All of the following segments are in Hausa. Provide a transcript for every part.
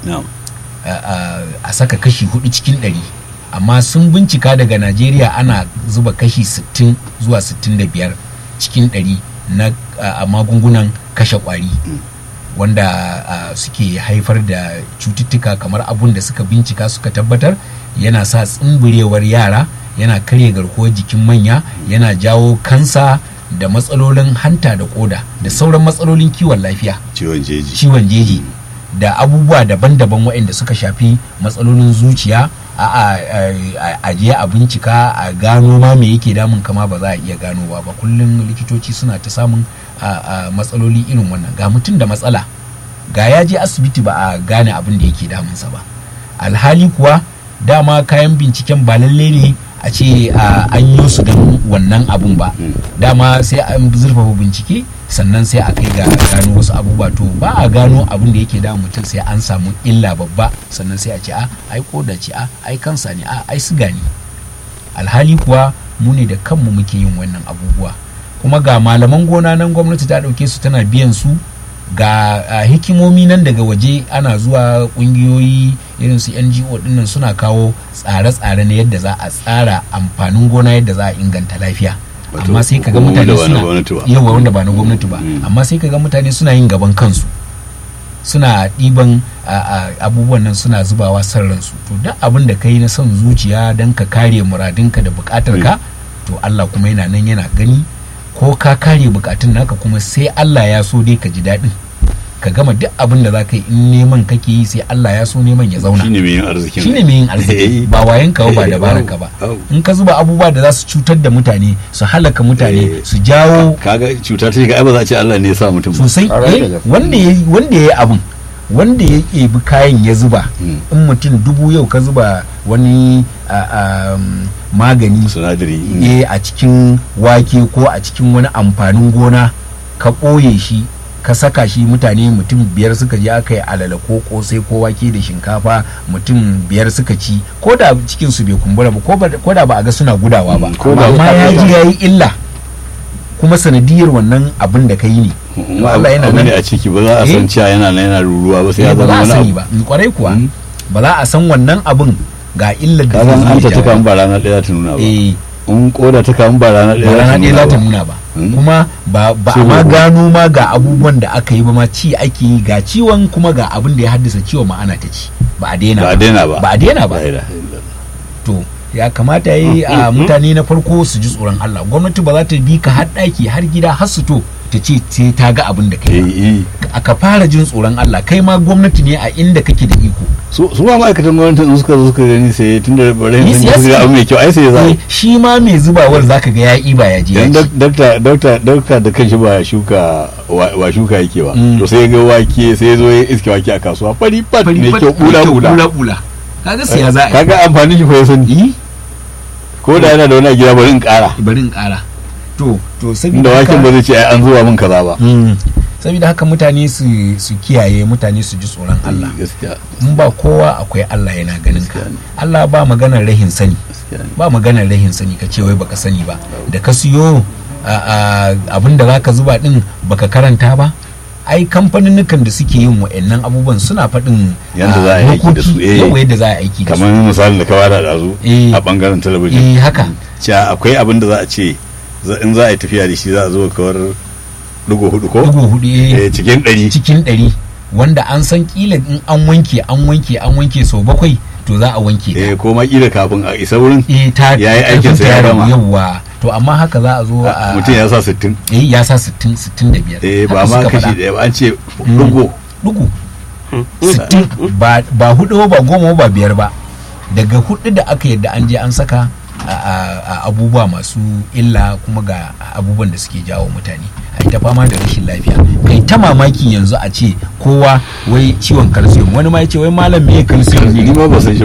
na'am a- a a saka kashi hudu cikin ɗari amma sun bincika daga najeriya ana zuba kashi 60 zuwa 65 cikin ɗari na a- a magungunan kashe kwari wanda a, suke haifar da cututtuka kamar abun da suka bincika suka tabbatar yana sa tsimburewar yara yana karya garkuwar jikin manya yana jawo kansa da matsalolin hanta da koda da sauran matsalolin kiwon lafiya ciwon jeji ciwon jeji da abubuwa daban-daban waɗanda suka shafi matsalolin zuciya a a- a- a je a bincika a gano ma me yake damun kama ba za a iya ganowa ba kullum likitoci suna ta samun a- a matsaloli irin wannan ga mutum da matsala ga ya je asibiti ba a gane abin da yake damunsa ba alhali kuwa dama kayan binciken ba lalle ne a ce a, an yi su don wannan abun ba dama sai an zurfafa bincike sannan sai a kai ga gano wasu abubuwa to ba a gano abin da yake damun mutum sai an samu illa babba sannan sai a ce a ai koda ce a ai kansa ne a ai siga ne alhali kuwa mu ne da kanmu muke yin wannan abubuwa kuma ga malaman gona nan gwamnati ta ɗauke su tana biyan su ga a, hikimomi nan daga waje ana zuwa kungiyoyi irin su ngo dinnan suna kawo tsare-tsare na yadda za a tsara amfanin gona yadda za a inganta lafiya Wato, amma sai kaga hukumomi mutane da ba na suna gwamnati ba. yawa wanda ba na gwamnati ba Mm. amma sai kaga mutane suna yin gaban kansu suna ɗiban a, a, abubuwan nan suna zubawa son ransu to duk abin da kai na son zuciya don ka kare muradinka da bukatar ka to Allah kuma yana nan yana gani ko ka kare bukatun naka kuma sai Allah ya so dai ka ji daɗin ka gama duk abin da za ka yi in neman kake yi sai Allah ya so neman ya zauna shine mai yin arzikin shine mai yin arziki ba wayan ka ba dabarar ka ba Au. in ka zuba abubuwa da za su cutar da mutane su halaka mutane Eh. su jawo kaga cuta ta ga ai ba za a ce Allah ne ya sa mutum ba sosai Ƙwarai da eh, gaske. wanda ya wanda ya yi abin wanda ya ɗebi kayan ya zuba Mm. in mutum dubu yau ka zuba wani a- a, um, magani sinadari eh, a cikin wake ko a cikin wani amfanin gona ka ɓoye shi ka saka shi mutane mutum biyar suka je aka yi alala ko kosai ko wake da shinkafa mutum biyar suka ci ko da cikin su bai kumbura ba ko ba- ko da ba a ga suna gudawa ba Mm, ko da amma ba- ya ji ya yi illa kuma sanadiyar wannan abin da ka yi ne to Allah yana abu nan ne a ciki ba za a san Eh. cewa yana nan yana ruruwa ba sai ya ba zama za a wani sani abu ba in kwarai kuwa Mm. ba za a san wannan abin ga illar da ka san an ta jawo. tuka ba rana ɗaya ta nuna ba eh in koda ta kan ba rana ba ɗaya rana ɗaya za ta ba nuna ba Mm. kuma ba ba a Ciwo ma ba. gano ma ga abubuwan da aka yi ba ma ci ake yi ga ciwon kuma ga abin da ya haddasa ciwon ma ana ta ci ba a daina ba a daina ba ba a daina ba La ilaha illallah. to ya kamata yi a mutane na farko su ji tsoron Allah gwamnati ba za ta bi ka har ɗaki har gida har su to ta ce sai ta ga abin da kai ba. eh eh aka fara jin tsoron Allah kai ma gwamnati ne a inda kake da iko su su ma ma'aikatan gwamnati in suka zo suka gani sai tun da bare Ni sun siyasa- ga abu mai kyau ai sai ya Eh, zai shi ma mai zubawar zaka ga ya iba ya je ya dan ci. dakta dakta dakta da kanshi ba shuka wa wa shuka yake ba Mm. to sai ya ga wake sai ya zo ya iske wake a kasuwa fari pat Fari mai fat, kyau bula bula bula bula kaga siya za a yi kaga amfanin shi fa ya sani Yi, ko da yana da wani a gida bari in kara bari in kara to to inda saboda waken ba haka zai ce ai an zuwa min kaza ba Mm. saboda haka mutane su su kiyaye mutane su ji tsoron Allah gaskiya in ba kowa akwai Allah yana ganin ka Gaskiya ne. Allah ba maganar rahin sani gaskiya ne. ba maganar rahin sani ka ce wai baka sani ba da ka siyo abin da zaka zuba din baka karanta ba ai kamfaninnukan da suke yin wa'annan abubuwan suna faɗin Yanda ah, za a yi aiki da su, dokoki, eh. yawa yadda za a yi aiki da su kamar misalin da ka bada da zu Eh. a bangaren talabijin eh haka cewa akwai abin da za a ce za- in za a yi tafiya da shi za a zo kawar dugo hudu ko dugu hudu eh, Eh, cikin ɗari cikin ɗari wanda an san kila in an wanke an wanke an wanke sau bakwai to za a wanke ta eh ko ma kila kafin a isa wurin eh ta Ya yi karfin aikinsa ta ya ragu, gama. yawwa to amma haka za a zo a mutum ya sa sittin eh ya sa 60 65 eh ba Haka ma suka kashi faɗa. ɗaya ba an ce dugo dugu 60 ba ba hudu ba goma ba biyar ba daga hudu da aka yadda an je an saka a, a- a abubuwa masu illa kuma ga abubuwan da suke jawo mutane a ta fama da rashin lafiya kai ta mamaki yanzu a ce kowa wai ciwon calcium wani ma ya ce wai malam me calcium ni ne ma ba san shi ba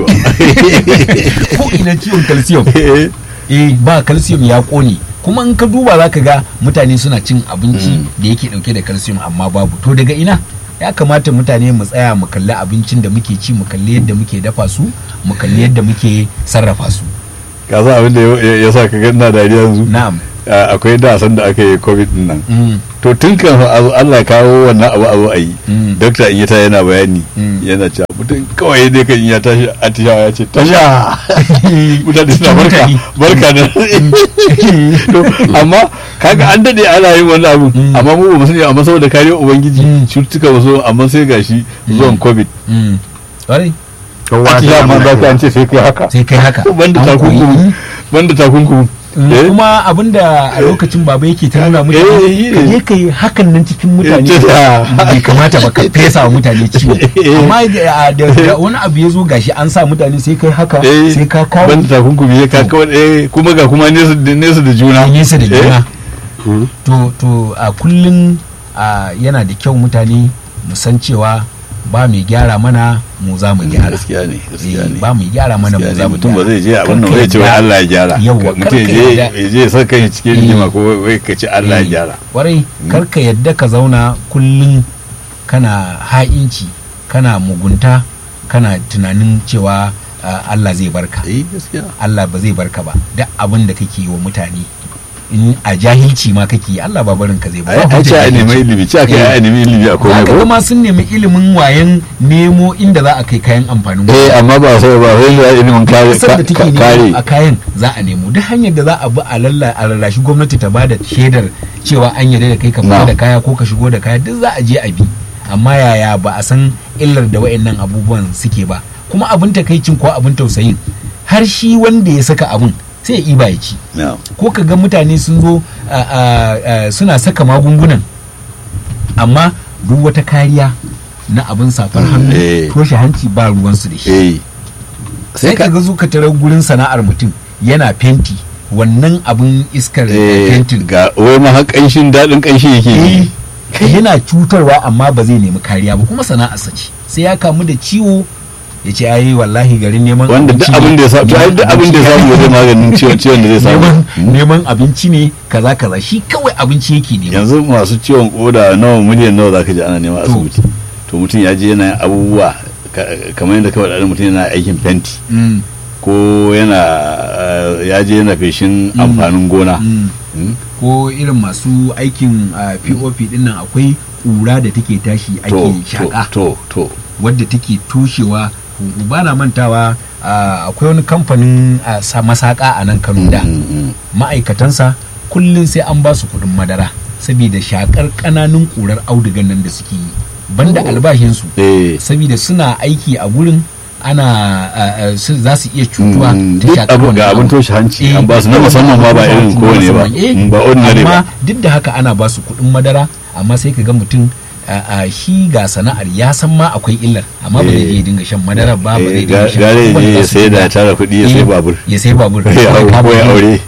ko ina ciwon calcium Eh, eh ba calcium ya kone kuma in ka duba za ka ga mutane suna cin abinci da yake dauke da calcium amma babu to daga ina ya kamata mutane mu tsaya mu kalli abincin da muke ci mu kalli yadda muke dafa su mu kalli yadda muke sarrafa su ka san abin da ya- ya sa ka ga ina dariya yanzu na'am a- akwai da san da aka yi covid din nan Mm. to tun kan a zo Allah ya kawo wannan abu a zo a yi Mm. dokta in ya ta yana bayani Mm. yana cewa mutum kawai dai kan in ya tashi atishawa ya ce tasha mutane suna barka Mutane. barka da to amma kaga an dade ana yin wannan abu Mm. amma mu ba mu sani amma saboda kariyar ubangiji Mm. cututtuka ba so amma sai gashi zuwan covid Mm. Ƙwarai. atishawa ma za ka an ce sai kai haka sai kai haka banda An koyi. takunkumi banda takunkumi Mm, Eh? kuma abinda a lokacin baba yake ta nuna Eh, mutane shi ne. ka je ka yi hakan nan cikin mutane Eh, ta- bai kamata ba ka fesa wa mutane ciwo Eh. amma da da- da wani abu ya zo gashi an sa mutane sai kai haka eh sai ka kawo banda takunkumi ya ka kawai eh kuma ga kuma nesa da nesa da juna nesa da Eh? juna to to a kullum a, yana da kyau mutane mu san cewa ba mai gyara mana mu za mu gyara gaskiya ne gaskiya Eh, ne ba mai gyara mana mu gaskiya za ne mu mutum ba gyara zai je abin nan Karka zai ce wai yadda- Allah ya gyara Yawwa, mutum ya karka je yadda- ya je ya sa kai cikin Eh. rigima ko wai ka ce Allah ya Eh, gyara kwarai karka yadda ka zauna kullum kana ha'inci kana mugunta kana tunanin cewa ah, Allah zai barka eh gaskiya Allah ba zai barka ba duk abin da kake yi wa mutane in a jahilci ma kake yi Allah ba barin ka zai ba ai ai ce a nemi ilimi ce aka yi a nemi ilimi a komai Haka ko kuma sun nemi ilimin wayan nemo inda za a kai kayan amfanin gona. eh amma ba sai ba sai da ilimin kare kasar da take ka- kare nemo a kayan za a nemo duk hanyar da za a bi a lalla a rarrashi gwamnati ta bada shaidar cewa an yarda da kai ka fita Na. da kaya ko ka shigo da kaya duk za a je a bi amma yaya ba a san illar da wayannan abubuwan suke ba kuma abin takaicin ko abin tausayin har shi wanda ya saka abin sai ya iba ya ci na ko ka ga mutane sun zo a- a- a- suna saka magungunan amma duk wata kariya na abin safar hannu eh. toshe hanci ba ruwansu da shi eh sai ka ga zuka tarar gurin sana'ar mutum yana fenti wannan abin iskar eh fentin ga wai ma har kanshin dadin kanshi yake yi eh, yana cutarwa amma ba zai nemi kariya ba kuma sana'arsa ce sai ya kamu da ciwo ya ce ai wallahi garin neman wanda duk abinci abin da ya samu to ai duk abin da ya samu wajen maganin ciwon ciwon da zai samu neman neman abinci ne kaza kaza shi kawai abinci yake nema yanzu masu ciwon koda nawa miliyan nawa zaka ji ana nema To. asibiti to mutum ya je yana yin abubuwa ka- kamar yadda kawai da mutum yana aikin fenti Mm, ko yana eh, ya je yana feshin Mm. amfanin gona mm. Mm. ko irin masu aikin ah, pop din nan akwai ƙura da take tashi to ake to shaƙa to to wadda take toshewa huhu. ba na mantawa ah, akwai wani kamfanin ah, sa- masaka a nan kano da Mm, mm. ma'aikatansa kullum sai an ba su kuɗin madara saboda shakar ƙananun ƙurar audugan nan da suke yi banda Oh. albashinsu eh saboda suna aiki a gurin ana ah, ah, su- za su iya cutuwa Mm, ta duk shakar abu wannan ga abin abu. toshe hanci Eh, an ba su na duk musamman ma ba wannan irin abu kowane ba musamman. Eh, Mm, ba ordinary amma ba duk da haka ana ba su kuɗin madara amma sai ka ga mutum a- a shi ga sana'ar ya san ma akwai illar amma ba zai Eh. je dinga shan madara ba ba Eh, zai dinga ga- shan gare ya abubuwan je da ya su sai da illa. tara kuɗi ya sai Eh, babur ya sai babur Ya Kawai hau ka ko ya buɗe. aure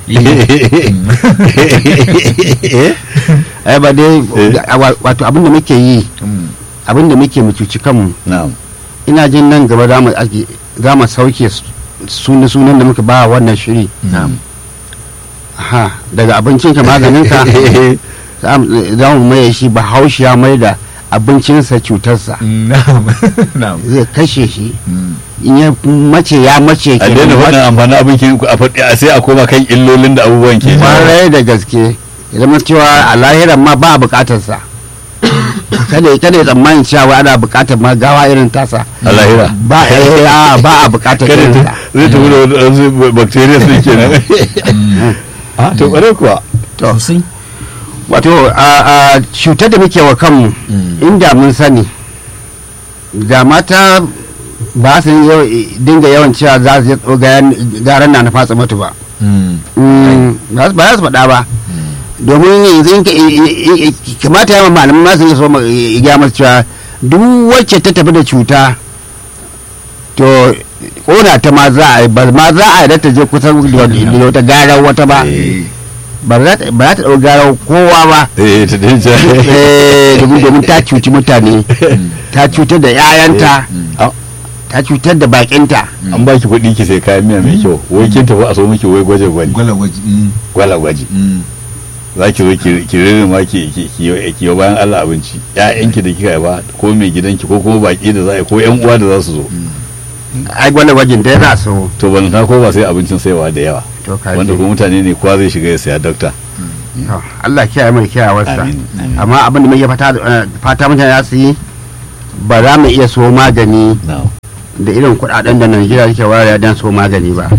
Eh. ai ba dai Eh. da- wa- wato abin da muke yi Mm. abin da muke mu cuci kanmu na'am ina jin nan gaba za mu ake za mu sauke sunan sunan da muka ba wannan shiri Na'am. ha daga abincinka maganinka za mu- za mu maye shi bahaushe ya mai da abincinsa cutarsa Na'am. Na'am. zai kashe shi Mm. in ya mace ya mace a daina faɗin amfanin abin ki a faɗi a sai a koma kan illolin da abubuwan ke jawo. kwarai da gaske ya zama cewa a lahiran ma ba a bukatarsa kada kada ya tsammanin cewa ana bukatar ma gawa irin tasa a lahira ba eh, a ba a bukatar kada irin ta ta zai tafi da wasu bacteria su ke nan a to ƙwarai kuwa to Sosai. wato a a cutar da muke wa kanmu Mm. inda mun sani da mata ba su yawa- dinga yawan cewa za su yi garan na na fatsa mutu ba Mm. Mm, ba su ba za su faɗa ba domin yanzu in ka- i- i- i- kamata yawan malaman masu yi so ma- i- gaya masu cewa duk wacce ta tafi da cuta to kona ta ma za a yi ba ma za a yi da ta je kusan da da wata garar wata ba Eh. ba za ta ba za ta ɗau garar kowa ba eh ta dai ta Eh, domin domin ta cuci mutane ta cutar da 'ya'yanta Ah, ta cutar da bakinta an baki kuɗi ki sai kayan miya mai kyau wai kin tafi a so miki wai gwaje gwaji Gwala gwaji. Mm. gwala gwaji Mm. za ki zo ki ki rere ma ki ki ki yi- ki yi bayan Allah abinci ƴaƴanki da kika haifa ko mai gidanki ko kuma baki da za a yi ko ƴan uwa da za su zo ai gwada gwajin da ya za su to ban ta ko ba sai abincin saiwa da yawa to ka wanda ji. kuma mutane ne kowa zai shiga ya saya dokta To, Allah kiyaye mai kiyawarsa Amin, amin. amma abin da muke fata eh, fata mutane za su yi ba za mu iya so magani na'am da irin kuɗaɗen da Najeriya take wayar don so magani ba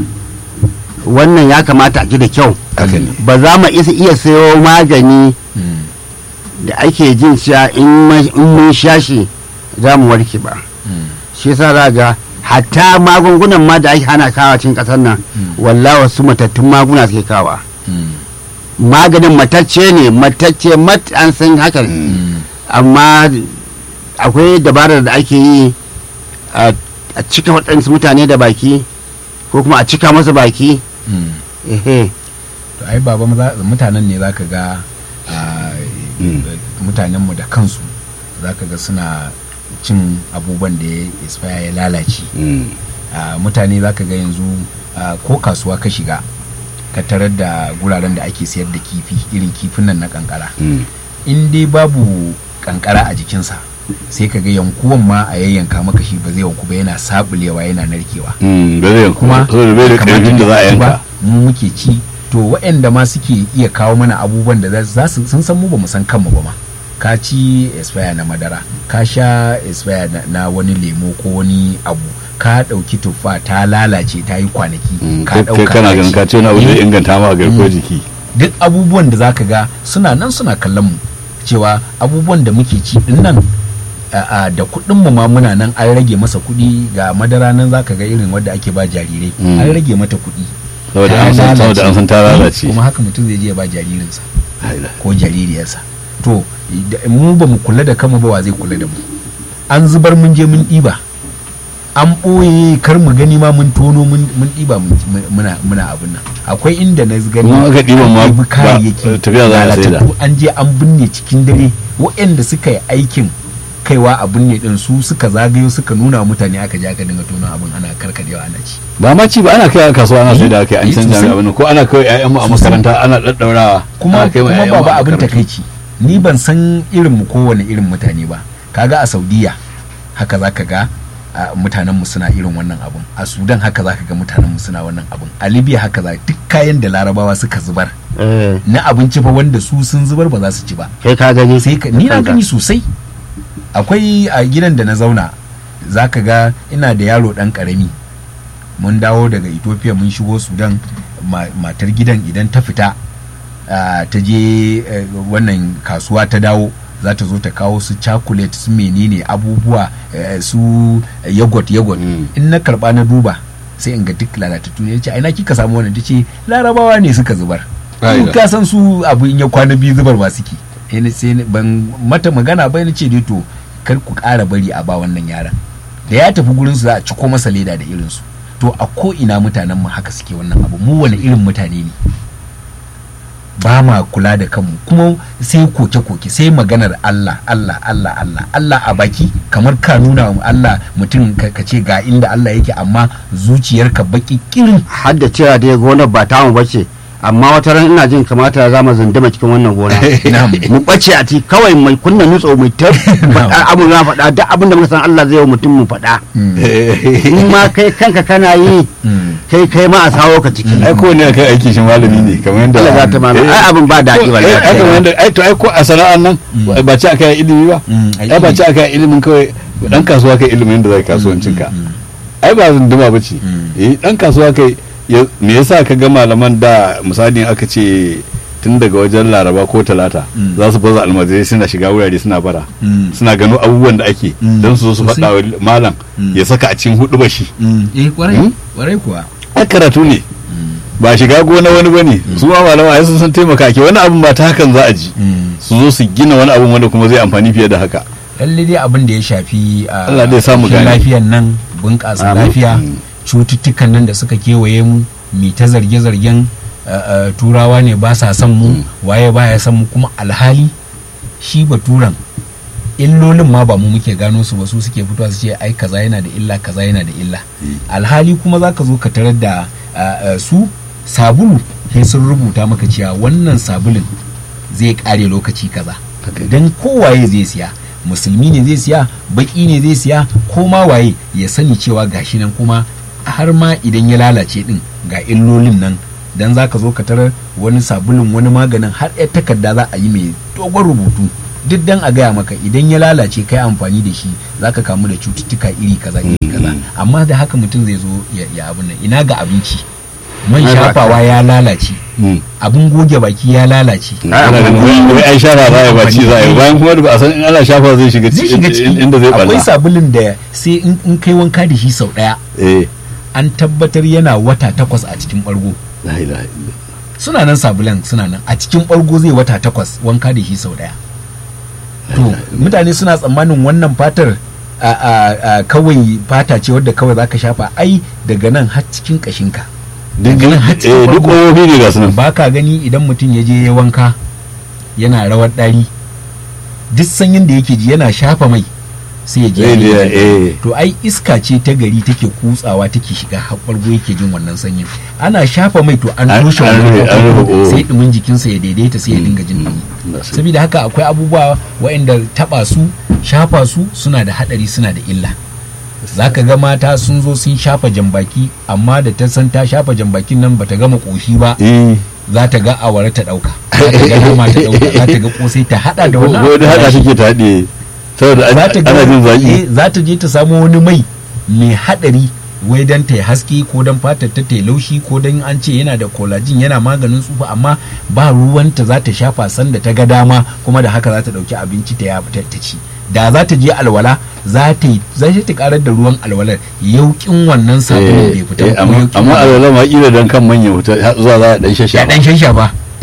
wannan ya kamata a ji da kyau haka ne ba za mu isa iya sayo magani Mm. da ake jin cewa in ma- in mun sha shi za mu warke ba Mm. shi yasa za ga hatta magungunan ma da ake hana kawa cikin ƙasar nan Mm. wallahi wasu matattun maguna suke kawa Mm. maganin matacce ne matacce mat an san haka ne Mm. amma akwai dabarar da ake yi a a cika waɗansu mutane da baki ko kuma a cika masa baki Mm. ehe to ai baba maza- mutanen ne zaka ga ah, Mm. mutanenmu da kansu zaka ga suna cin abubuwan da ya expire ya lalace Mm. Ah, mutane zaka ga yanzu ah, ko kasuwa ka shiga ka tarar da guraren da ake sayar da kifi irin kifin nan na kankara Mm. in dai babu kankara a jikinsa sai ka ga yankuwan ma a yayyanka maka shi ba zai yanku ba yana sabulewa yana narkewa Mm. ba zai kuma saboda bai da kamata karfin da za a ya ci ba, yanka mu muke ci to waɗanda ma suke iya kawo mana abubuwan da za su sun san mu ba mu san kanmu ba ma ka ci expire na madara ka sha expire na, na wani lemo ko wani abu ka ɗauki tuffa ta lalace ta yi kwanaki Mm. ka kai kai kana ka ganin ci. ka ce wani abu Eh, zai inganta ma garkuwar Mm. jiki duk abubuwan da zaka ga suna nan suna kallon mu cewa abubuwan da muke ci din nan a- a, da kuɗin mu ma muna nan an rage masa kuɗi ga madara nan zaka ga irin wadda ake ba jarirai Mm. an rage mata kuɗi saboda Ta an san saboda an san ta lalace. lalace kuma haka mutum zai je ya ba jaririnsa Haila. ko jaririyarsa to da- mu ba mu kula da kanmu ba wa zai kula da mu an zubar mun je mun ɗiba an ɓoye kar mu gani ma mun tono mun mun ɗiba mun- mun- muna muna abin nan akwai inda na gani Kuma aka ɗiban ma an ɗibi ba- kayayyaki tafiya za a saida. lalatattu, an je an binne cikin dare waɗanda suka yi aikin kaiwa a binne din su suka zagayo suka nuna wa mutane aka je aka dinga tono abin ana karkadewa ana ci ba ma ci ba ana kai a kasuwa ana sai da kai an Eh, canja sosai. mai abin ko ana kai ƴaƴan mu a Sosai. makaranta ana daddaurawa kuma ana kai wa kuma ƴaƴan mu ba a abin makarantu. takaici ni ban san irin mu kowane irin mutane ba kaga a saudiya haka zaka ga a, mutanen mu suna irin wannan abun a sudan haka zaka ga mutanen mu suna wannan abun a libya haka za duk kayan da larabawa suka zubar eh, na abinci fa wanda su sun zubar ba za su ci ba kai ka gani sai ka ni na gani sosai akwai a gidan da na zauna zaka ga ina da yaro dan karami mun dawo daga ethiopia mun shigo sudan ma- matar gidan idan ta fita ah, ta je eh, wannan kasuwa ta dawo za ta zo ta kawo su chocolate su menene abubuwa eh, su yogurt yogurt Mm. in na karba na duba sai in ga duk lalatattu ne ce ina kika samu wannan tace larabawa ne suka zubar Ai Su da. ka san su abu in ya kwana biyu zubar ba suke Eh, ni- sai ni- ban mata magana ba ni ce dai to kar ku ƙara bari a ba wannan yaran da ya tafi gurin su za a ciko masa leda da irin su to a ko ina mutanen mu haka suke wannan abu mu wani irin mutane ne ba ma kula da kanmu kuma sai koke-koke sai maganar Allah Allah Allah Allah Allah a baki kamar ka nuna wa Allah mutum ka ka ce ga inda Allah yake amma zuciyarka baki kirin har da cewa dai gonar ba tamu bace amma wata ran ina jin kamata za mu zunduma cikin wannan gona Na'am. mu bace a ci kawai mai kunna nutso mai ta faɗa abu na faɗa duk abin da muka san Allah zai yi wa mutum mu faɗa in ma kai kanka kana yi Mm. kai kai ma a sawo ka ciki ai ko ne kai aiki shi malami ne kamar yadda Allah za ta mana ai abin ba daɗi Ko- wallahi ai kamar yadda ai to ai ko a sana'an nan Mm. ba ci aka yi ilimi ba Mm, ai ai ba ilimi. ci aka yi ilimin kawai dan kasuwa kai ilimin da zai kasuwancin ka ai ba zunduma ba ce Mm. eh dan kasuwa kai ya- me yasa ka ga malaman da misali aka ce tun daga wajen laraba ko talata Mm. za su baza almajirai suna shiga wurare suna bara Mm. suna gano abubuwan da ake Mm. don su zo su Sosai. faɗa wa malam Mm. ya saka a cikin hudu bashi Mm. eh kwarai Mm. kwarai kuwa ai karatu ne ba shiga gona wani bane su ma malama ai sun san taimaka ke wani abun ba ta hakan za a ji Mm. su zo su gina wani abun wanda kuma zai amfani fiye da haka lalle dai abin da ya shafi a Allah dai samu cikin gane. lafiyan nan bunƙasa Amin. lafiya Mm. cututtukan nan da suka kewaye mu mi ta zarge-zargen uh, uh, turawa ne ba sa son mu Mm. waye baya son mu kuma alhali shi baturan illolin ma ba mu muke gano su ba su suke fitowa su ce ai kaza yana da illa kaza yana da illa alhali kuma za ka zo ka tarar da uh, uh, su sabulu sai sun rubuta maka cewa wannan sabulun zai kare lokaci kaza don kowaye zai siya musulmi ne zai siya baki ne zai siya ko ma waye ya sani cewa gashi nan kuma har ma idan ya lalace din ga illolin nan dan za ka zo ka tarar wani sabulun wani maganin har yar takarda za a yi mai dogon rubutu duk dan a gaya maka idan ya lalace kai amfani da shi za ka kamu da cututtuka iri kaza iri kaza amma da haka mutum zai zo ya, ya abin nan ina ga abinci man Ai, ba shafawa ya lalace Mm. abin goge baki ya lalace Ah, ana ganin wai wai ai shafa za a ba ci za a yi bayan kuma da ba a san in ana shafa zai shiga zai shiga ciki ciki inda zai akwai balla sabulun da sai in in kai wanka da shi sau daya eh an tabbatar yana wata takwas a cikin bargo la ilaha illa suna nan sabulan suna nan a cikin bargo zai wata takwas wanka da shi sau daya to mutane suna tsammanin wannan fatar a, a, a kawai fata ce wadda kawai zaka shafa ai daga nan har cikin kashinka duk Daga nan har cikin eh duk bargo. kofofi ne ga su nan ba ka gani idan mutum ya je ya wanka yana rawar ɗari duk sanyin da yake ji yana shafa mai sai ya je ya eh yi eh, eh to ai iska ce ta gari take kutsawa take shiga haɓargo yake jin wannan sanyin ana shafa mai to an An- toshe an wannan rufe- an rufe, haɓargo, oh. sai ɗumin jikinsa ya daidaita sai ya dinga jin ɗumi na sai. saboda haka akwai abubuwa waɗanda taɓa su shafa su suna da haɗari suna da illa za ka ga mata sun zo sun shafa jambaki amma da ta san ta shafa jambakin nan bata gama ƙoshi ba eh za ta ga awara ta ɗauka za ta ga nama ta ɗauka za ta ga ƙosai ta haɗa da wannan ko da hada abu. take ta haɗe saboda an- za ta ga ana jin zaki eh, za ta je ta samo wani mai mai haɗari wai dan ta yi haske ko dan fatar ta ta yi laushi ko dan an ce yana da collagen yana maganin tsufa amma ba ruwanta za ta shafa sanda ta ga dama kuma da haka za ta ɗauki abinci ta ya ta ta ci da za ta je alwala za ta yi za ta karar da ruwan alwalar yaukin wannan sabulun bai fita Eh, ba, kuma amma yauƙin amma wannan- alwala ma kila dan kan manya wuta har zuwa za a dan ya shasha dan shanshafa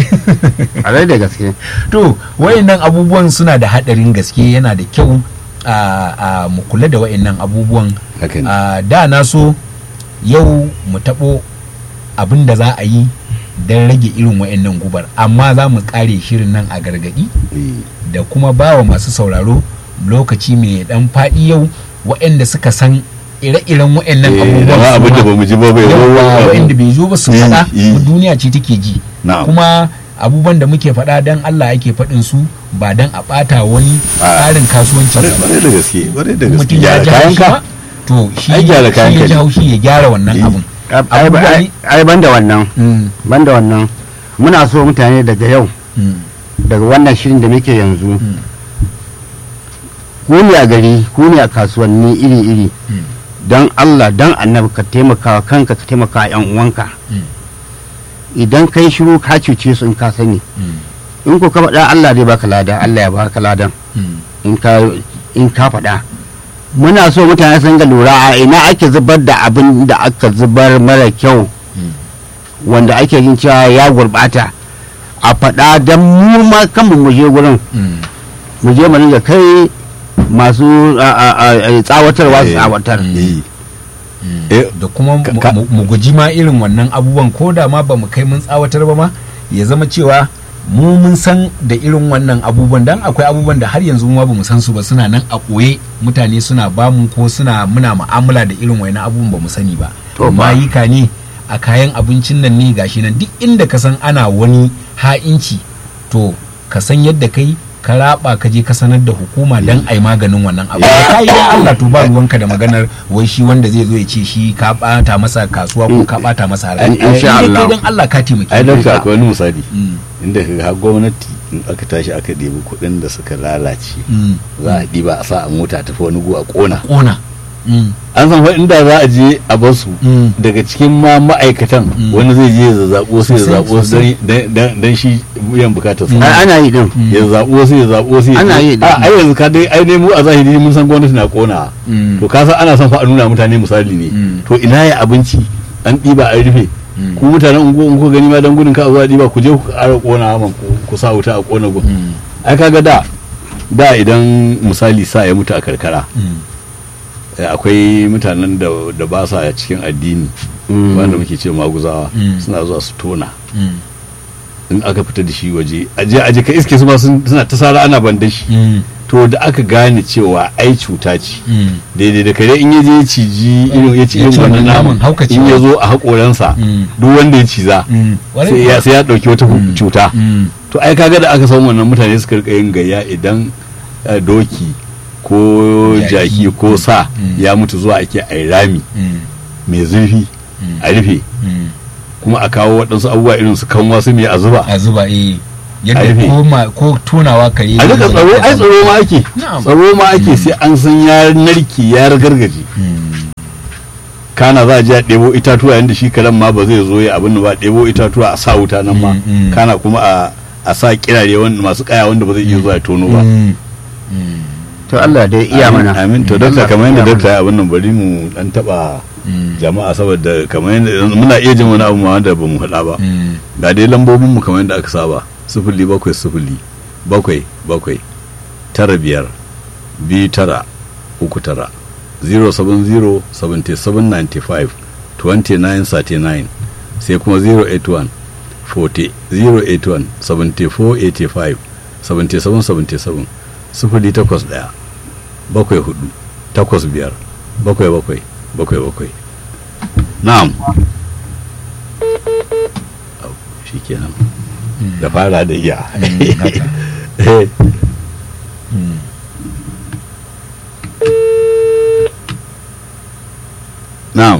a rai da gaske to wayannan abubuwan suna da haɗarin gaske yana da kyau a a mu kula da wayannan abubuwan haka ne a da na so yau mu taɓo abin da za a yi don rage irin wa'annan gubar amma za mu ƙare shirin nan a gargaɗi Eh, da kuma ba wa masu sauraro lokaci mai ɗan faɗi yau wa'anda suka san ire-iren wa'annan eh, abubuwan da ma su abin da ma. ba mu ji ba bai zo Yawwa, ba. wa'anda bai zo ba su Eh, faɗa eh. duniya ce take ji Na'am. kuma abubuwan da muke faɗa don Allah ake faɗin su ba don a ɓata wani Ah. tsarin kasuwancin Kwarai- ba kwarai da gaske kwarai da gaske mutum ya gyara ji kayan haushi ka ba to shi Ai, gyara kayan shi ya ka ji ne. haushi ya gyara wannan Eh. abun ai Abubuwa ai- ne- ai ban da wannan Mm, ban da wannan muna so mutane daga yau mm, daga wannan shirin da muke yanzu Mm. ku ne a gari ku ne a kasuwanni iri-iri Mm. don allah don annabi ka taimaka wa kanka ka taimaka wa 'yan uwanka Mm. idan kai shiru ka cuce su in ka sani mm, in ko ka faɗa allah zai baka lada allah ya baka ladan mm. in ka in ka faɗa muna so mutane sun ga lura a ina ake zubar da abin da aka zubar mara kyau Mm. wanda ake jin cewa ya gurbata a faɗa don mu ma kanmu mu je gurin Mm. mu je mu dinga kai masu a- a- a- a- tsawatarwa su Eh, tsawatar eh, Mm. Eh, da kuma ka- mu- ka- mu mu guji ma irin wannan abubuwan ko da ma ba mu kai mun tsawatar ba ma ya zama cewa mu mun san da irin wannan abubuwan dan akwai abubuwan da har yanzu ma ba mu san su ba suna nan a ɓoye mutane suna bamu ko suna muna mu'amala da irin wani abubuwan ba mu sani ba To ba. mayika ne a kayan abincin nan ne gashi nan duk inda ka san ana wani ha'inci to ka san yadda kai ka raba ka je ka sanar da hukuma dan ai maganin wannan abu da kai da Allah to ba ruwanka da maganar wai shi wanda zai zo ya ce shi ka bata masa kasuwa ko ka bata masa haraji In- insha Ai, kai Allah. dan Allah ka taimake ai ni. don akwai wani misali Mm, inda ka ga gwamnati in aka tashi aka ɗebi kuɗin da suka lalace mm. za a ɗiba a sa a mota tafi wani gu a ƙona kona Mm, an san fa inda za a je a bar su mm. daga cikin ma ma'aikatan Mm. wani zai je ya zaɓo sai ya Sosai, zaɓo sosai. don shi biyan bukatar Mm. sa ai ana yi din Mm. ya zaɓo sai ya zaɓo sai ya Ana yi da- a ai yanzu ka dai ai ne mu a zahiri mun san gwamnati na ƙona Mm. to ka san ana son fa a nuna mutane misali ne Mm. to ina ya abinci an ɗiba an rufe Mm. ku mutanen ungo ungo gani ma dan gudun ka a zuwa ɗiba ku je ku ƙara ƙona man ku- ku sa wuta a ƙona gun Mm, ai kaga da da idan misali sa ya mutu a karkara mm, eh, akwai mutanen da da ba sa cikin addini Mm. wanda muke ce maguzawa Mm. suna zuwa su tona mm, in aka fita da shi waje aje aje ka iske su ma sun- suna ta sara ana ban da shi mm, to da aka gane cewa ai cuta ce mm. daidai da kare in ya je ya ciji irin ya ci Ya irin ci wannan wannan naman, naman haukacewa. in ya zo a haƙoransa Mm. duk wanda ya ciza Mm. Ƙwarai sai ya kuwa. sai ya ɗauki wata Mm. cuta Mm, to ai kaga da aka san wannan mutane suka rika yin gayya idan eh, doki ko Jaki. jaki ko sa Mm. ya mutu zuwa ake ai rami mm, mai zurfi mm, a rufe mm, kuma a kawo waɗansu abubuwa irin su kanwa su ne a zuba a zuba eh A yadda rufe. ko ma ko tonawa ka yi a rika tsaro ai tsaro ma ake Na'am. tsaro ma ake sai an san ya narki ya gargaje Mm, kana za a je a ɗebo itatuwa yadda shi karen ma ba zai zo ya abin da ba ɗebo itatuwa a sa wuta nan ma Mm, mm. kana kuma a a sa kirare wanda masu kaya wanda ba zai iya zuwa ya tono ba mm, mm, to Allah dai iya Amin, mana amin to Allah dakta kamar yadda iya dakta ya abin nan bari mu dan taba mm, jama'a saboda kamar yadda muna iya jin wani abu ma wanda ba mu faɗa ba mm. ga dai lambobin mu kamar yadda aka saba sifili bakwai sifili bakwai bakwai tara biyar biyu tara uku tara 070 77 95 29 39 sai kuma 081 40 081 74 85 77 77 sifili takwas ɗaya bakwai hudu takwas biyar bakwai bakwai bakwai bakwai na'am Au, shi kenan da fara da iya Mm, haka. Eh, Mm. na'am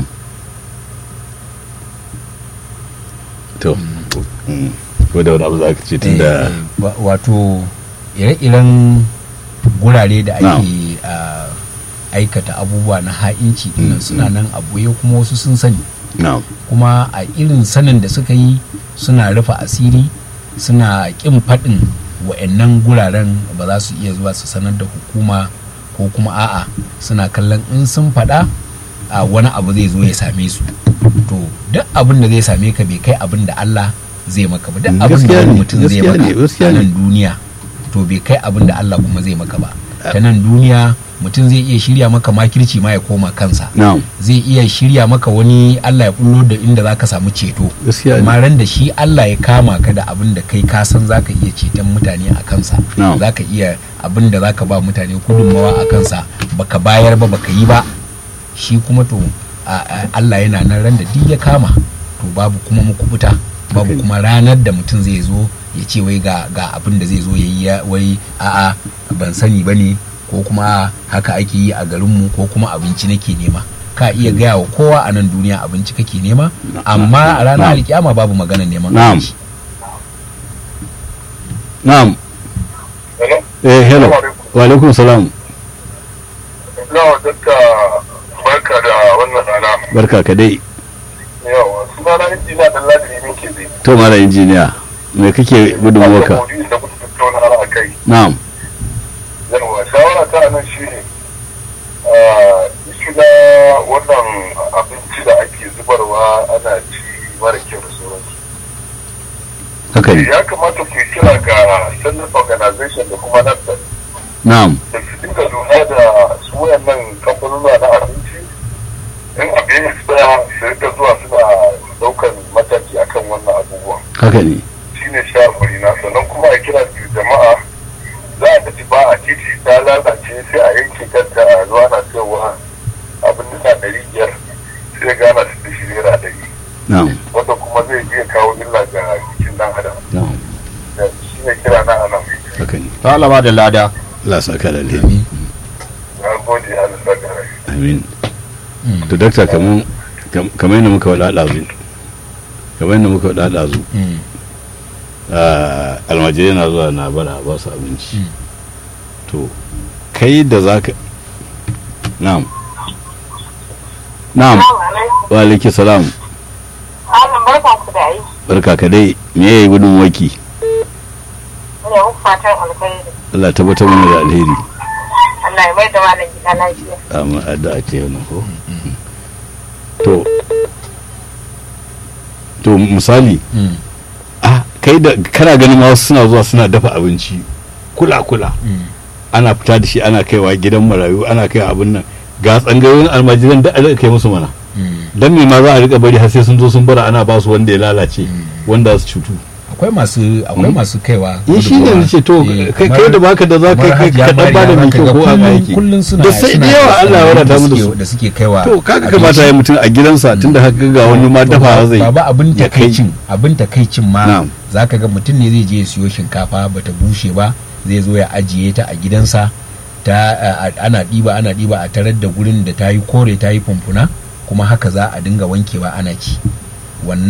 to mm, ko da wani abu za ka ce tun da Eh, wa- wato ire-iren gurare da Na'am. ake ah, aikata abubuwa na ha'inci dinnan suna nan a boye kuma wasu sun sani na'am kuma a irin sanin da suka yi suna rufe asiri suna ƙin faɗin wa'annan guraren ba za su iya zuwa su sanar da hukuma ko kuma a'a suna kallon in sun faɗa a wani abu zai zo ya same su to duk abin da zai same ka bai kai abin da Allah zai maka ba duk Mm, abin da gaskiya wani ne, mutum zai gaskiya maka ne, gaskiya a ne. nan duniya to bai kai abin da Allah kuma zai maka ba ta nan duniya mutum zai iya shirya maka makirci ma ya koma kansa na'am zai iya shirya maka wani Allah ya bullo da inda za ka samu ceto gaskiya ne amma ran da shi Allah ya kama ka da abin da kai ka san za ka iya ceton mutane a kansa Na'am. za ka iya abin da za ka ba mutane gudunmawa a kansa baka bayar ba baka yi ba shi kuma to a- a- Allah yana nan ran da duk ya kama to babu kuma mukubuta babu Okay. kuma ranar da mutum zai zo ya ce wai ga ga abin da zai zo ya yi ya- wai a'a ban sani ba ne ko kuma "A'a, haka ake yi a garinmu ko kuma abinci nake nema ka iya gaya wa kowa a nan duniya abinci kake nema amma a ranar Na'am. alkiyama babu magana neman Na'am. abinci na'am Hello? eh hello Assalamu alaikum. wa alaikum salam Yawa dakta barka da wannan rana. barka ka dai Yawa sunana injiniya dan ladiri ne ke zai. to mara injiniya me kake gudunmuwarka Maudu'in da kuka tattauna har a kai. na'am Yawa shawara ta nan shi ne. Shi na wannan abinci da ake zubarwa ana ci mara kyau da sauransu. haka ne Ya kamata ku yi kira ga Standard Organization da kuma nan na'am da su dinga lura da su wayannan kamfanuna na abinci in abin ya tsaya su rika zuwa suna daukan mataki akan wannan abubuwan haka ne shine shawarwari na sannan kuma a kira su jama'a za a tafi ba a titi ta lalace sai a yanke kanta a zuwa na cewa abin nisa ɗari biyar sai gana su da shi naira ɗari na'am wanda kuma zai iya kawo illa ga jikin ɗan adam na'am shi ne kira na anan haka ne to Allah ba da lada Allah sa ka da alheri na gode a lissa da rai amin Mm, to dakta kaman kam- kamar yadda muka wada ɗazu kamar yadda muka wada ɗazu mm, ah, almajirai na zuwa na bara ba su abinci Mm. to kai da za ka na'am na'am wa alaiki salam Malam barkan ku da aiki. barka ka dai me yayi gudun waki Ina muku fatan alkhairi. Allah tabbatar mana da alheri Allah ya mai da malam gida lafiya. amma addu'a ce wannan ko to to misali mm, ah kai da kana ganin ma wasu suna zuwa suna dafa abinci kula kula mm. ana fita da shi ana kaiwa gidan marayu ana kai abin nan ga tsangayoyin almajiran da aka kai musu mana Mm. dan me ma za a rika bari har sai sun zo sun bara ana ba su wanda ya lalace wanda za su cutu akwai masu akwai Mm. masu kaiwa in shi ne gudunmawa. ce to Eh, kai kamar- kai da baka da za ka kamar kai Hajiya ka dan bada Mariya mai zaka kyau ga ko a kullum- aiki kullum suna da sai suna da yawa Allah ya wadata mu da suke- su da suke kaiwa to kaga abinci. kamata ya mutum a gidansa tunda haka ga wani ma To, dafa zai baba abin ya kai. takaicin abin takaicin ma Na'am. zaka ga mutum ne zai je ya siyo shinkafa bata bushe ba zai zo ya ajiye ta a gidansa ta a- a- ana ɗiba ana ɗiba a tarar da gurin da ta yi kore ta yi fumfuna kuma haka za a dinga wankewa ana ci wannan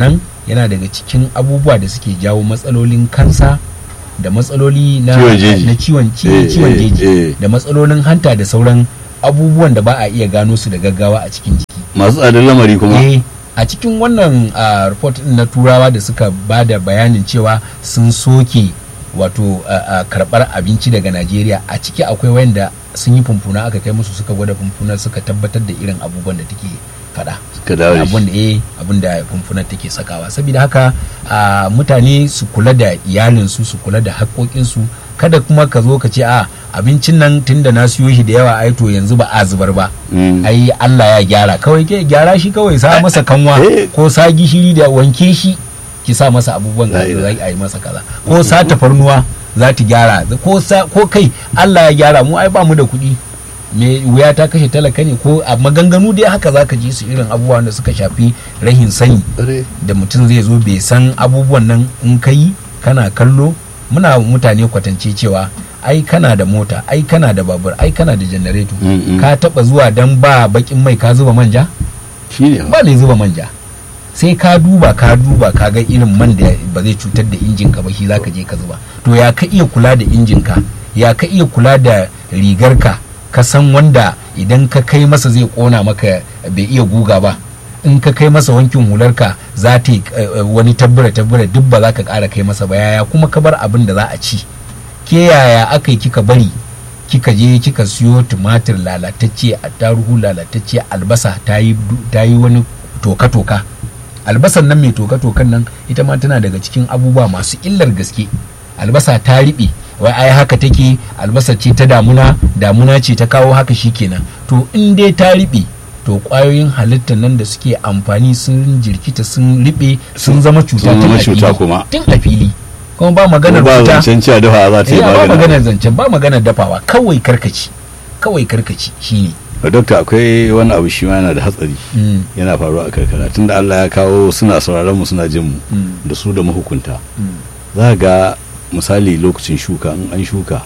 yana daga cikin abubuwa da suke jawo matsalolin kansa da matsaloli na Ciwon jeji. na ciwon ci- Eh, ciwon eh, jeji eh. da matsalolin hanta da sauran abubuwan da ba a iya gano su da gaggawa a cikin jiki masu tsadar lamari kuma eh a cikin wannan ah, report din na turawa da suka ba da bayanin cewa sun soke wato ah, ah, karbar abinci daga najeriya a ciki akwai wanda sun yi fumfuna aka kai musu suka gwada fumfuna suka tabbatar da irin abubuwan da take fada suka dawo da shi abin da eh abin da fumfunar take sakawa saboda haka ah, mutane su kula da iyalinsu su kula da haƙoƙinsu kada kuma ka zo ka ce a abincin nan tunda na siyo shi da yawa ai to yanzu ba a zubar ba Mm. ai Allah ya gyara kawai ke gyara shi kawai sa masa kanwa Eh. ko sa gishiri da wanke shi ki sa masa abubuwan da La za a yi masa kaza ko sa tafarnuwa za ta gyara ko sa ko kai Allah ya gyara mu ai ba mu da kuɗi me wuya ta kashe talaka ne ko a maganganu dai haka za ka ji su irin abubuwan da suka shafi rahin sani da mutum zai zo bai san abubuwan nan in ka yi kana kallo muna mutane kwatance cewa ai kana da mota ai kana da babur ai kana da janareto Mm, mm. ka taba zuwa dan ba bakin mai ka zuba manja shi ne ba mai zuba manja sai ka duba ka duba ka ga irin man da ba zai cutar da injin ka ba shi zaka je ka zuba to ya ka iya kula da injin ka ya ka iya kula da rigar ka ka san wanda idan ka kai masa zai kona maka bai iya guga ba in ka kai masa wankin hularka za ta yi eh, eh, wani tabbura tabbura duk ba za ka ƙara kai masa ba yaya kuma ka bar abin da za a ci ke yaya aka yi kika bari kika je kika siyo tumatir lalatacce attaruhu lalatacce albasa ta yi du- ta yi wani toka-toka albasan nan mai toka-tokan nan ita ma tana daga cikin abubuwa masu illar gaske albasa ta riɓe wai ai haka take albasa ce ta damuna damuna ce ta kawo haka shikenan to in dai ta riɓe to ƙwayoyin halittar nan da suke amfani sun jirkita sun riɓe sun zama cuta Sun tun zama a cuta fili. kuma. tun a fili kuma ba maganar ba cuta zancen cewa dafa za ta yi Eh, ba magana maganar zancen ba maganar dafawa kawai karkaci kawai karkaci shine dokta akwai wani abu shi ma yana da hatsari Mm, yana faruwa a karkara tunda Allah ya kawo suna sauraron mu suna jin mu mm, da su da mahukunta mm. za ga misali lokacin shuka in an shuka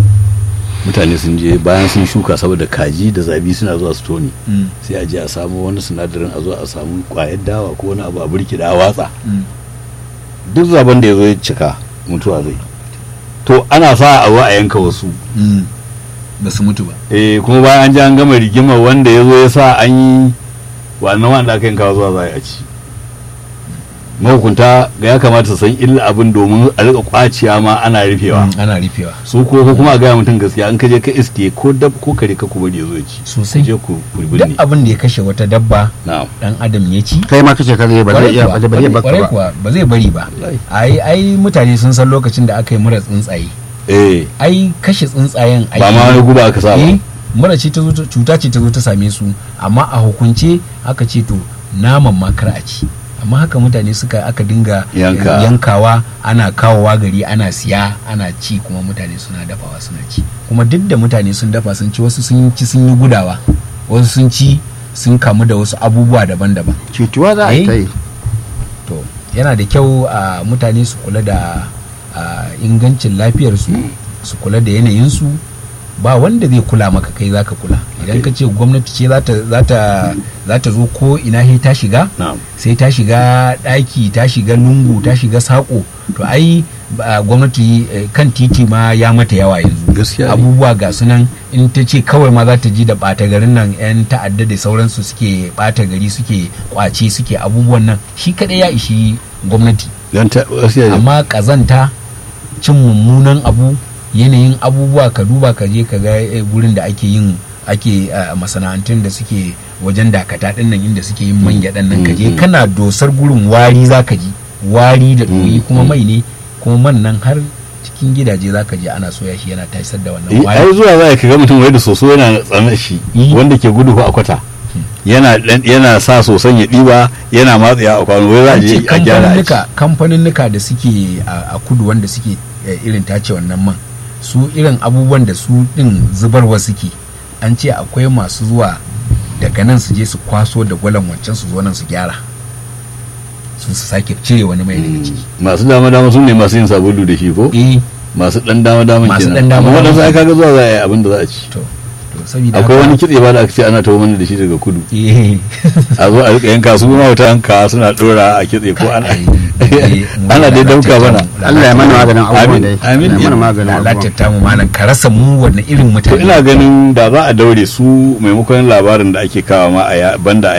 mutane sun je bayan sun shuka saboda kaji da zabi suna zuwa su toni Mm, sai a je a samu wani sinadarin a zo a samu kwayar dawa ko wani abu a burkida a watsa mm. duk zaben da ya zo ya cika mutuwa zai to ana sa a zo a yanka wasu Mm. ba su mutu ba eh kuma bayan an ji an gama rigimar wanda ya zo ya sa an yi wannan wanda aka yanka zuwa za a ci mahukunta ga ya kamata su san illa abin domin a rika kwaciya ma ana rufewa Mm, ana rufewa su ko ko kuma a gaya mutum gaskiya an kaje ka iske ko dab ko kare ka kuma da ya zo ya ci sosai je ku ku duk binne abin da ya kashe wata dabba na'am dan adam ya ci kai ma kace kare ba zai kwarai iya kuwa, ba zai iya baka kwarai ba kuwa ba zai bari ba Wallahi. ai ai mutane sun san lokacin da aka yi mura tsuntsaye eh ai kashe tsuntsayen ai ba ma wani guba aka sa ba eh mura ce ta zo ta- cuta ce ta zo ta same su amma a hukunce aka ce to naman ma kar a ci amma haka mutane suka aka dinga Yanka. yankawa ana kawowa gari ana siya ana ci kuma mutane suna dafawa suna ci kuma duk da mutane sun dafa sun ci wasu sun ci sun yi gudawa wasu sun ci sun kamu da wasu abubuwa daban-daban cutuwa za a Eh. ta yi to yana da kyau a mutane su kula da a, ingancin lafiyarsu su kula da yanayinsu ba wanda zai kula maka kai zaka kula idan ka ce gwamnati ce za ta- za ta za ta zo ko ina he ta shiga na'am sai ta shiga ɗaki ta shiga lungu ta shiga saƙo to ai ba- gwamnati eh, kan titi ma ya mata yawa yanzu gaskiya ne. abubuwa ga sunan in ta ce kawai ma za ta ji da ɓata garin nan 'yan ta'adda da sauransu suke ɓata gari suke kwace suke abubuwan nan shi kaɗai ya ishi gwamnati dan ta gaskiya ne. amma ƙazanta cin mummunan abu yanayin abubuwa ka duba ka je ka ga eh, gurin da ake yin ake a masana'antun da suke wajen dakata ɗin nan inda suke yin man gyaɗan nan ka je Mm, mm. kana dosar gurin wari za ka ji wari da ɗoyi Mm, kuma mm. mai ne kuma man nan har cikin gidaje za ka je ana soya shi yana tasar da Eh, wannan ai wari zuwa za ka ga mutum wai da soso yana tsanar shi Eh. wanda ke gudu ko a kwata yana dan- yana sa soson ya ɗiba yana matsaya a kwano wai za a an je ce a gyara a ci. kamfaninnika kamfaninnika da suke a a kudu wanda suke eh, irin tace wannan man su irin abubuwan da su din zubarwa suke an ce akwai masu zuwa daga nan su je su kwaso da gwalan wancan su zo nan su gyara su su sake cire wani mai daga ciki masu dama dama sun ne masu yin sabulu da shi ko eh masu dan dama dama Masu kenan ɗan dama amma dama. waɗansu ai kaga zuwa za a yi abin da za a ci to to saboda akwai haka- wani kitse ba da aka ce ana tawo mana da shi daga kudu Eh. a zo a rika yanka su ma wata yanka suna dora a kitse ko ana ana dai dauka bana Allah ya mana maganin abubuwan Amin, da amin. Allah ya mana maganin abubuwan lalatar mu malam ka rasa mu wanne irin to mutane ina ganin da za a daure su maimakon labarin da ake kawo ma a ya- banda a